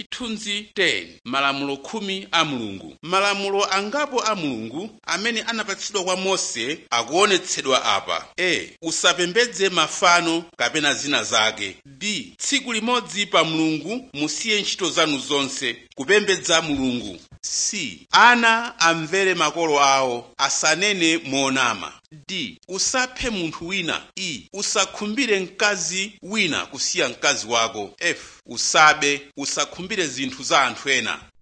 chithunzi 10 malamulo khumi a mulungu malamulo angapo a mulungu amene anapatsidwa kwa mose akuonetsedwa apa a usapembedze mafano kapena zina zake b tsiku limodzi pa mulungu musiye ntchito zanu zonse kupembedza mulungu c ana amvere makolo awo asanene monama d usaphe munthu wina e usakhumbire mkazi wina kusiya mkazi wako f usabe usakhumbire zinthu za anthu ena